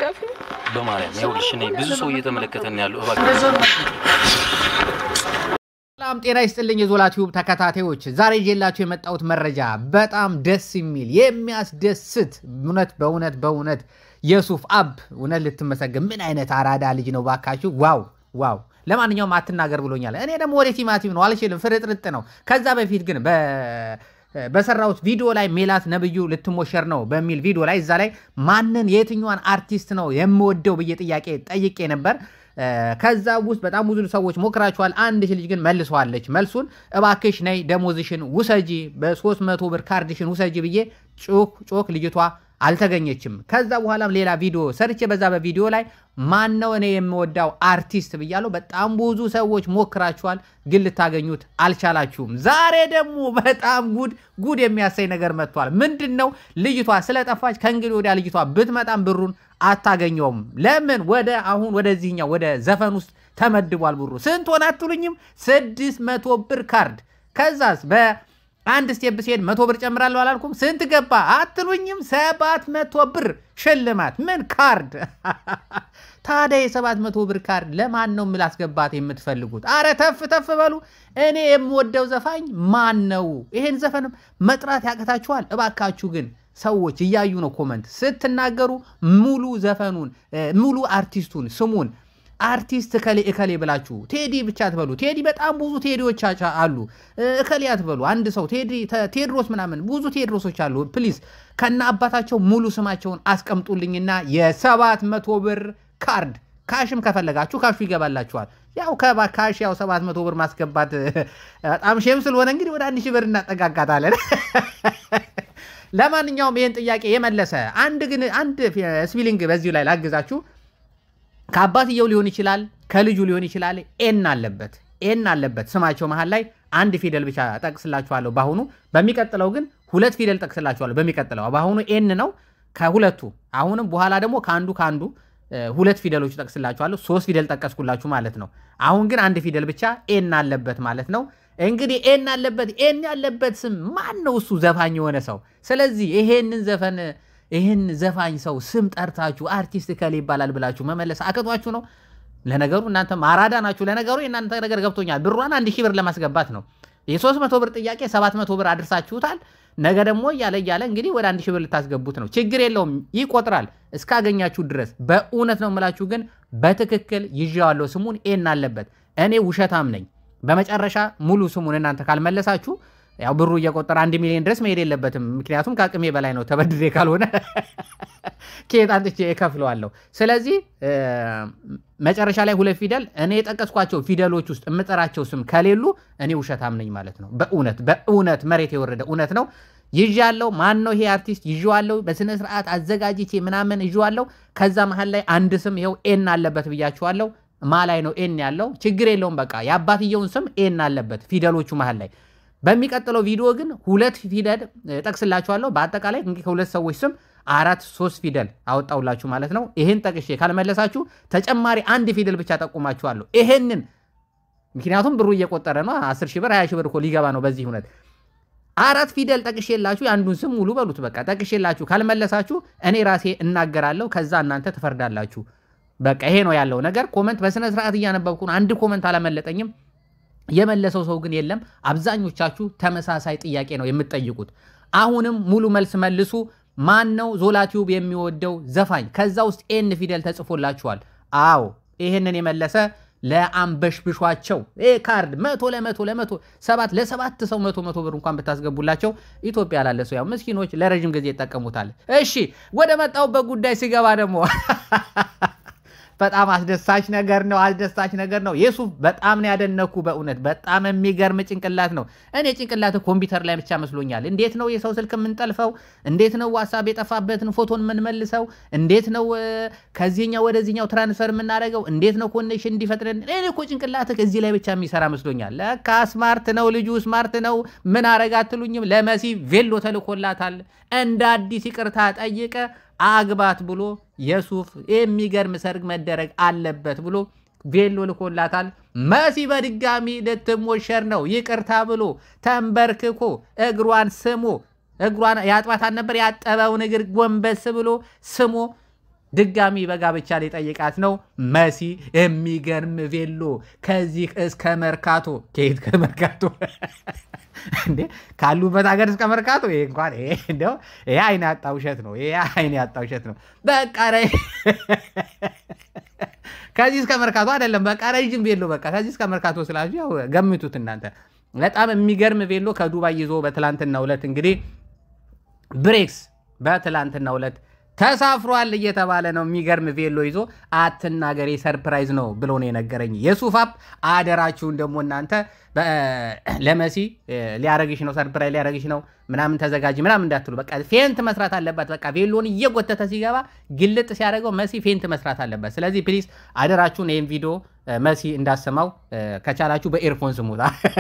ደጋፊ ነው። በማርያም ይኸውልሽ፣ እኔ ብዙ ሰው እየተመለከተን ያለው እባክህ ሰላም ጤና ይስጥልኝ የዞላ ቲዩብ ተከታታዮች፣ ዛሬ ይዤላችሁ የመጣሁት መረጃ በጣም ደስ የሚል የሚያስደስት እውነት በእውነት በእውነት የሱፍ አብ እውነት ልትመሰገን ምን አይነት አራዳ ልጅ ነው ባካችሁ! ዋው ዋው! ለማንኛውም አትናገር ብሎኛል። እኔ ደግሞ ወደ ቲማቲም ነው አልችልም፣ ፍርጥርጥ ነው። ከዛ በፊት ግን በ- በሰራሁት ቪዲዮ ላይ ሜላት ነብዩ ልትሞሸር ነው በሚል ቪዲዮ ላይ እዛ ላይ ማንን የትኛዋን አርቲስት ነው የምወደው ብዬ ጥያቄ ጠይቄ ነበር። ከዛ ውስጥ በጣም ብዙ ሰዎች ሞክራችኋል። አንድ ልጅ ግን መልሰዋለች። መልሱን እባክሽ ነይ ደሞዝሽን ውሰጂ፣ በ300 ብር ካርድሽን ውሰጂ ብዬ ጮክ ጮክ ልጅቷ አልተገኘችም። ከዛ በኋላም ሌላ ቪዲዮ ሰርቼ በዛ በቪዲዮ ላይ ማነው እኔ የምወዳው አርቲስት ብያለሁ። በጣም ብዙ ሰዎች ሞክራችኋል፣ ግን ልታገኙት አልቻላችሁም። ዛሬ ደግሞ በጣም ጉድ ጉድ የሚያሳይ ነገር መጥቷል። ምንድን ነው? ልጅቷ ስለጠፋች ከእንግዲህ ወዲያ ልጅቷ ብትመጣም ብሩን አታገኘውም። ለምን? ወደ አሁን ወደዚህኛው ወደ ዘፈን ውስጥ ተመድቧል ብሩ። ስንት ሆነ አትሉኝም? ስድስት መቶ ብር ካርድ። ከዛስ በአንድ ስቴፕ ሲሄድ መቶ ብር ጨምራለሁ አላልኩም? ስንት ገባ አትሉኝም? ሰባት መቶ ብር ሽልማት። ምን ካርድ ታዲያ የሰባት መቶ ብር ካርድ ለማን ነው ምላስገባት የምትፈልጉት? አረ ተፍ ተፍ በሉ። እኔ የምወደው ዘፋኝ ማን ነው? ይሄን ዘፈንም መጥራት ያቅታችኋል? እባካችሁ ግን ሰዎች እያዩ ነው ኮመንት ስትናገሩ ሙሉ ዘፈኑን ሙሉ አርቲስቱን ስሙን አርቲስት እከሌ እከሌ ብላችሁ ቴዲ ብቻ አትበሉ። ቴዲ በጣም ብዙ ቴዲዎች አሉ። እከሌ አትበሉ። አንድ ሰው ቴድሮስ ምናምን ብዙ ቴድሮሶች አሉ። ፕሊዝ ከነ አባታቸው ሙሉ ስማቸውን አስቀምጡልኝና የሰባት መቶ ብር ካርድ ካሽም ከፈለጋችሁ ካሹ ይገባላችኋል። ያው ካሽ ያው ሰባት መቶ ብር ማስገባት በጣም ሼም ስለሆነ እንግዲህ ወደ አንድ ሺህ ብር እናጠጋጋታለን። ለማንኛውም ይህን ጥያቄ የመለሰ አንድ ግን አንድ ስፒሊንግ በዚሁ ላይ ላግዛችሁ። ከአባትየው ሊሆን ይችላል፣ ከልጁ ሊሆን ይችላል። ኤን አለበት ኤን አለበት ስማቸው መሀል ላይ አንድ ፊደል ብቻ ጠቅስላችኋለሁ በአሁኑ። በሚቀጥለው ግን ሁለት ፊደል ጠቅስላችኋለሁ። በሚቀጥለው በአሁኑ ኤን ነው ከሁለቱ አሁንም በኋላ ደግሞ ከአንዱ ከአንዱ ሁለት ፊደሎች ጠቅስላችኋለሁ። ሶስት ፊደል ጠቀስኩላችሁ ማለት ነው። አሁን ግን አንድ ፊደል ብቻ ኤን አለበት ማለት ነው። እንግዲህ ኤን አለበት ኤን ያለበት ስም ማን ነው? እሱ ዘፋኝ የሆነ ሰው። ስለዚህ ይሄንን ዘፈን ይህን ዘፋኝ ሰው ስም ጠርታችሁ አርቲስት ከሌ ይባላል ብላችሁ መመለስ አቅቷችሁ ነው። ለነገሩ እናንተ ማራዳ ናችሁ። ለነገሩ የእናንተ ነገር ገብቶኛል። ብሯን አንድ ሺህ ብር ለማስገባት ነው። የሶስት መቶ ብር ጥያቄ ሰባት መቶ ብር አድርሳችሁታል። ነገ ደግሞ እያለ እያለ እንግዲህ ወደ አንድ ሺህ ብር ልታስገቡት ነው። ችግር የለውም ይቆጥራል እስካገኛችሁ ድረስ። በእውነት ነው የምላችሁ ግን በትክክል ይዤዋለሁ ስሙን ኤን አለበት። እኔ ውሸታም ነኝ። በመጨረሻ ሙሉ ስሙን እናንተ ካልመለሳችሁ ያው ብሩ እየቆጠረ አንድ ሚሊዮን ድረስ መሄድ የለበትም። ምክንያቱም ከአቅሜ በላይ ነው። ተበድሬ ካልሆነ ከየት አንጥቼ እከፍለዋለሁ። ስለዚህ መጨረሻ ላይ ሁለት ፊደል እኔ የጠቀስኳቸው ፊደሎች ውስጥ የምጠራቸው ስም ከሌሉ እኔ ውሸታም ነኝ ማለት ነው። በእውነት በእውነት መሬት የወረደ እውነት ነው። ይዣለው። ማን ነው ይሄ አርቲስት? ይዤዋለሁ። በስነ ስርዓት አዘጋጅቼ ምናምን ይዤዋለሁ። ከዛ መሀል ላይ አንድ ስም ይኸው ኤን አለበት ብያችኋለሁ። ማ ላይ ነው ኤን ያለው? ችግር የለውም። በቃ የአባትየውን ስም ኤን አለበት ፊደሎቹ መሀል ላይ በሚቀጥለው ቪዲዮ ግን ሁለት ፊደል ጠቅስላችኋለሁ። በአጠቃላይ እንግዲህ ከሁለት ሰዎች ስም አራት ሶስት ፊደል አወጣውላችሁ ማለት ነው። ይህን ጠቅሼ ካልመለሳችሁ ተጨማሪ አንድ ፊደል ብቻ ጠቁማችኋለሁ። ይሄንን ምክንያቱም ብሩ እየቆጠረ ነው። አስር ሺህ ብር ሀያ ሺህ ብር እኮ ሊገባ ነው በዚህ እውነት አራት ፊደል ጠቅሼላችሁ የአንዱን ስም ሙሉ በሉት። በቃ ጠቅሼላችሁ ካልመለሳችሁ እኔ ራሴ እናገራለሁ። ከዛ እናንተ ትፈርዳላችሁ። በቃ ይሄ ነው ያለው ነገር። ኮመንት በስነ ስርዓት እያነበብኩ ነው። አንድ ኮመንት አላመለጠኝም። የመለሰው ሰው ግን የለም። አብዛኞቻችሁ ተመሳሳይ ጥያቄ ነው የምትጠይቁት። አሁንም ሙሉ መልስ መልሱ። ማን ነው ዞላ ቲዩብ የሚወደው ዘፋኝ? ከዛ ውስጥ ኤን ፊደል ተጽፎላችኋል። አዎ ይህንን የመለሰ ለአንበሽብሿቸው ይህ ካርድ መቶ ለመቶ ለመቶ ሰባት ለሰባት ሰው መቶ መቶ ብር እንኳን ብታስገቡላቸው ኢትዮጵያ ላለ ሰው ያው ምስኪኖች ለረዥም ጊዜ ይጠቀሙታል። እሺ ወደ መጣሁበት ጉዳይ ሲገባ ደግሞ በጣም አስደሳች ነገር ነው። አስደሳች ነገር ነው። የሱፍ በጣም ነው ያደነኩ። በእውነት በጣም የሚገርም ጭንቅላት ነው። እኔ ጭንቅላት ኮምፒውተር ላይ ብቻ መስሎኛል። እንዴት ነው የሰው ስልክ የምንጠልፈው? እንዴት ነው ዋትሳፕ የጠፋበትን ፎቶን የምንመልሰው? እንዴት ነው ከዚህኛው ወደዚህኛው ትራንስፈር የምናደርገው? እንዴት ነው ኮኔክሽን እንዲፈጥረን? እኔ እኮ ጭንቅላት እዚህ ላይ ብቻ የሚሰራ መስሎኛል። ለካ ስማርት ነው ልጁ፣ ስማርት ነው። ምን አረግ አትሉኝም? ለመሲ ቬሎ ተልኮላታል። እንደ አዲስ ይቅርታ ጠይቀ አግባት ብሎ የሱፍ የሚገርም ሰርግ መደረግ አለበት ብሎ ቬሎ ልኮላታል። መሲ በድጋሚ ልትሞሸር ነው። ይቅርታ ብሎ ተንበርክኮ እግሯን ስሞ እግሯን ያጥባታል ነበር። ያጠበውን እግር ጎንበስ ብሎ ስሞ ድጋሚ በጋብቻ ሊጠይቃት ነው። መሲ የሚገርም ቬሎ ከዚህ እስከ መርካቶ ከየት ከመርካቶ እንዴ ካሉበት ሀገር እስከ መርካቶ ይሄ እንኳን ይሄ እንደው ይሄ አይን ያጣ ውሸት ነው። ይሄ አይን ያጣ ውሸት ነው። በቃ ረ ከዚህ እስከ መርካቶ አይደለም። በቃ ረዥም ቬሎ በቃ ከዚህ እስከ መርካቶ ስላችሁ ያው ገምቱት እናንተ። በጣም የሚገርም ቬሎ ከዱባይ ይዞ በትላንትናው ዕለት እንግዲህ ብሬክስ በትላንትናው ዕለት ተሳፍሯል እየተባለ ነው። የሚገርም ቬሎ ይዞ አትናገሬ ሰርፕራይዝ ነው ብሎ ነው የነገረኝ የሱፍ አፕ። አደራችሁን ደግሞ እናንተ ለመሲ ሊያረግሽ ነው ሰርፕራይዝ ሊያረግሽ ነው ምናምን ተዘጋጅ ምናምን እንዳትሉ። በቃ ፌንት መስራት አለባት። በቃ ቬሎን እየጎተተ ሲገባ ግልጥ ሲያደርገው መሲ ፌንት መስራት አለባት። ስለዚህ ፕሊዝ አደራችሁን ይህን ቪዲዮ መሲ እንዳሰማው ከቻላችሁ በኤርፎን ስሙታ።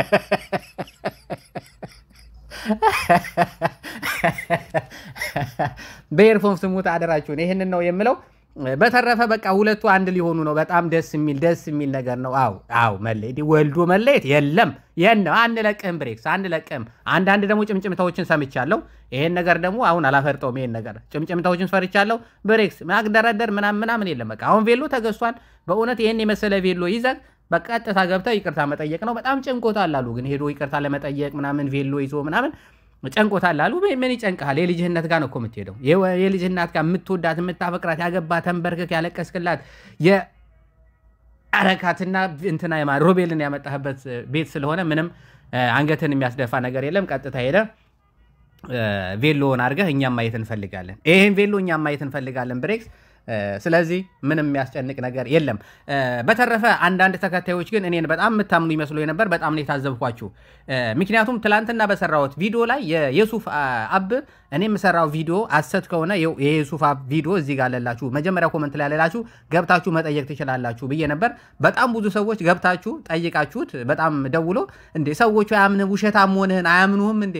በኤርፎን ስሙት አደራችሁን። ይህንን ነው የምለው። በተረፈ በቃ ሁለቱ አንድ ሊሆኑ ነው። በጣም ደስ የሚል ደስ የሚል ነገር ነው። አው አው መለየት ወልዶ መለየት የለም የነ አንለቅህም፣ ብሬክስ አንለቅህም። አንዳንድ ደግሞ ጭምጭምታዎችን ሰምቻለሁ። ይሄን ነገር ደግሞ አሁን አላፈርጠውም። ይሄን ነገር ጭምጭምታዎችን ፈርቻለሁ። ብሬክስ ማግደረደር ምናምን ምናምን የለም። በቃ አሁን ቬሎ ተገዝቷል። በእውነት ይህን የመሰለ ቬሎ ይዘህ በቀጥታ ገብተህ ይቅርታ መጠየቅ ነው። በጣም ጨንቆታል አሉ። ግን ሄዶ ይቅርታ ለመጠየቅ ምናምን ቬሎ ይዞ ምናምን ጨንቆታል አሉ። ምን ይጨንቅሃል? የልጅህነት ጋር ነው እኮ የምትሄደው። የልጅህናት ጋር የምትወዳት የምታፈቅራት፣ ያገባ ተንበርክክ ያለቀስክላት የአረካትና እንትና ሮቤልን ያመጣህበት ቤት ስለሆነ ምንም አንገትን የሚያስደፋ ነገር የለም። ቀጥታ ሄደ ቬሎውን አድርገህ እኛም ማየት እንፈልጋለን። ይህን ቬሎ እኛም ማየት እንፈልጋለን ብሬክስ ስለዚህ ምንም የሚያስጨንቅ ነገር የለም። በተረፈ አንዳንድ ተከታዮች ግን እኔን በጣም የምታምኑ ይመስሉ ነበር። በጣም ነው የታዘብኳችሁ። ምክንያቱም ትላንትና በሰራሁት ቪዲዮ ላይ የሱፍ አብ እኔ የምሰራው ቪዲዮ አሰት ከሆነ የሱፍ አብ ቪዲዮ እዚህ ጋር አለላችሁ፣ መጀመሪያ ኮመንት ላይ ያለላችሁ ገብታችሁ መጠየቅ ትችላላችሁ ብዬ ነበር። በጣም ብዙ ሰዎች ገብታችሁ ጠይቃችሁት፣ በጣም ደውሎ እንዴ ሰዎቹ አያምን ውሸታም መሆንህን አያምኑህም እንዴ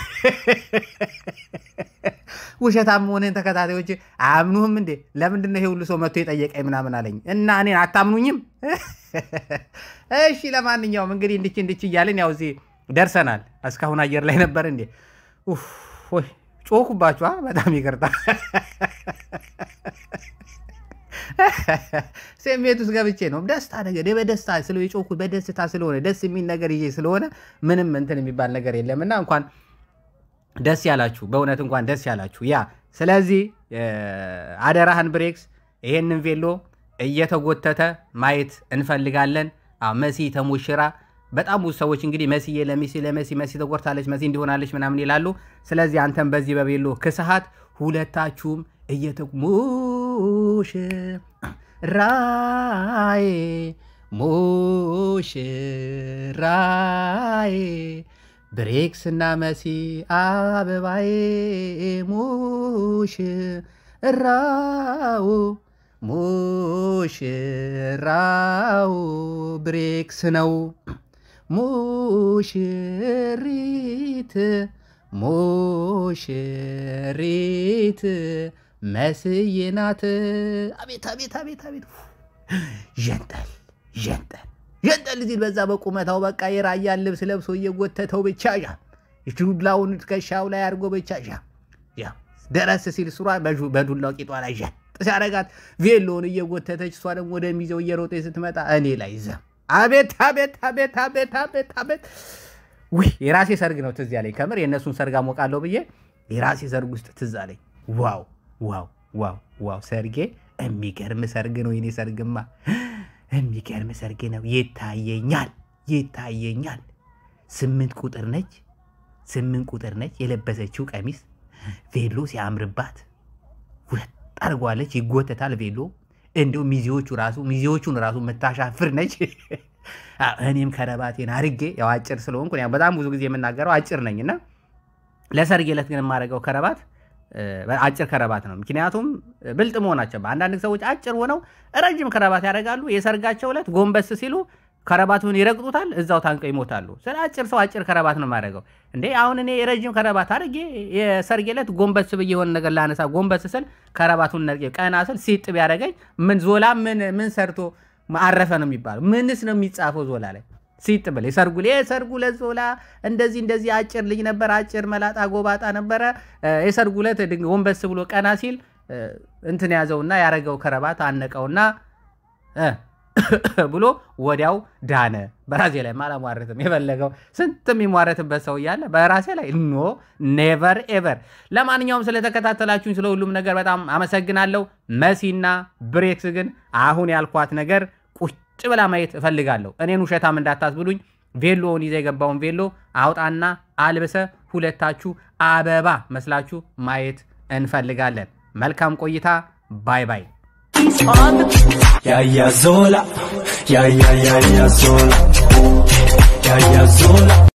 ውሸታም መሆንህን ተከታታዮች አያምኑህም እንዴ? ለምንድን ነው ይሄ ሁሉ ሰው መጥቶ የጠየቀኝ ምናምን አለኝ እና እኔን አታምኑኝም? እሺ ለማንኛውም እንግዲህ እንድች እንድች እያልን ያው እዚህ ደርሰናል። እስካሁን አየር ላይ ነበር እንዴ? ወይ ጮኩባችኋ። በጣም ይቅርታ። ስሜት ውስጥ ገብቼ ነው። ደስታ ነገር በደስታ ስለ የጮኩት በደስታ ስለሆነ ደስ የሚል ነገር ይዤ ስለሆነ ምንም እንትን የሚባል ነገር የለምና እንኳን ደስ ያላችሁ በእውነት እንኳን ደስ ያላችሁ። ያ ስለዚህ አደራህን ብሬክስ ይሄንን ቬሎ እየተጎተተ ማየት እንፈልጋለን። መሲ ተሞሽራ በጣም ብዙ ሰዎች እንግዲህ መስዬ ለሚሲ ለመሲ መሲ ተጎድታለች፣ መሲ እንዲሆናለች ምናምን ይላሉ። ስለዚህ አንተም በዚህ በቬሎ ክስሃት ሁለታችሁም እየተሙሽ ራዬ ሙሽራዬ ብሬክስ እና መሲ አበባዬ ሙሽራው ሙሽራው ብሬክስ ነው። ሙሽሪት ሙሽሪት መስዬ ናት። አቤት አቤት አቤት አቤት ዠንጠል ዠንጠል ዠንጠል ሲል በዛ በቁመታው በቃ የራያን ልብስ ለብሶ እየጎተተው ብቻ ዣ ዱላውን ትከሻው ላይ አድርጎ ብቻ ዣ ያ ደረስ ሲል ሱሯ በዱላው ቂጧ ላይ ዣ ሲያረጋት ቬሎውን እየጎተተች እሷ ደግሞ ወደ ሚዘው እየሮጠ ስትመጣ እኔ ላይ ዘም አቤት አቤት አቤት አቤት አቤት አቤት ውይ የራሴ ሰርግ ነው ትዝ ያለኝ። ከምር የእነሱን ሰርግ አሞቃለሁ ብዬ የራሴ ሰርግ ውስጥ ትዝ አለኝ። ዋው ዋው ዋው ዋው ሰርጌ የሚገርም ሰርግ ነው የኔ ሰርግማ የሚገርም ሰርግ ነው። ይታየኛል ይታየኛል። ስምንት ቁጥር ነች ስምንት ቁጥር ነች የለበሰችው ቀሚስ ቬሎ ሲያምርባት ሁለት አድርጓለች። ይጎተታል ቬሎ እንዲሁ ሚዜዎቹ ራሱ ሚዜዎቹን ራሱ የምታሻፍር ነች። እኔም ከረባቴን አርጌ ያው አጭር ስለሆንኩ ያው በጣም ብዙ ጊዜ የምናገረው አጭር ነኝ እና ለሰርግ ዕለት ግን የማደርገው ከረባት አጭር ከረባት ነው። ምክንያቱም ብልጥ መሆናቸው አንዳንድ ሰዎች አጭር ሆነው ረጅም ከረባት ያደርጋሉ። የሰርጋቸው ዕለት ጎንበስ ሲሉ ከረባቱን ይረግጡታል፣ እዛው ታንቀው ይሞታሉ። ስለ አጭር ሰው አጭር ከረባት ነው የማደርገው። እንዴ አሁን እኔ የረጅም ከረባት አድርጌ የሰርጌ ዕለት ጎንበስ ብዬ የሆነ ነገር ላነሳ ጎንበስ ስል ከረባቱን ነርቄ ቀና ስል ሲጥ ቢያደርገኝ ምን ዞላ ምን ምን ሰርቶ አረፈ ነው የሚባለው? ምንስ ነው የሚጻፈው ዞላ ላይ ሲጥ ብል የሰርጉ የሰርጉ ዕለት ዞላ እንደዚህ እንደዚህ አጭር ልጅ ነበር፣ አጭር መላጣ ጎባጣ ነበረ። የሰርጉ ዕለት ጎንበስ ብሎ ቀና ሲል እንትን ያዘውና ያረገው ከረባት አነቀውና ብሎ ወዲያው ዳነ። በራሴ ላይ አላሟረትም። የፈለገው ስንት የሚሟረትበት ሰው እያለ በራሴ ላይ ኖ ኔቨር ኤቨር። ለማንኛውም ስለተከታተላችሁኝ ስለ ሁሉም ነገር በጣም አመሰግናለሁ። መሲና ብሬክስ ግን አሁን ያልኳት ነገር ቁጭ ብላ ማየት እፈልጋለሁ። እኔን ውሸታም እንዳታስብሉኝ። ቬሎውን ይዘ የገባውን ቬሎ አውጣና አልብሰ ሁለታችሁ አበባ መስላችሁ ማየት እንፈልጋለን። መልካም ቆይታ። ባይ ባይ። Ya ya zola, ya ya ya ya zola, ya ya zola.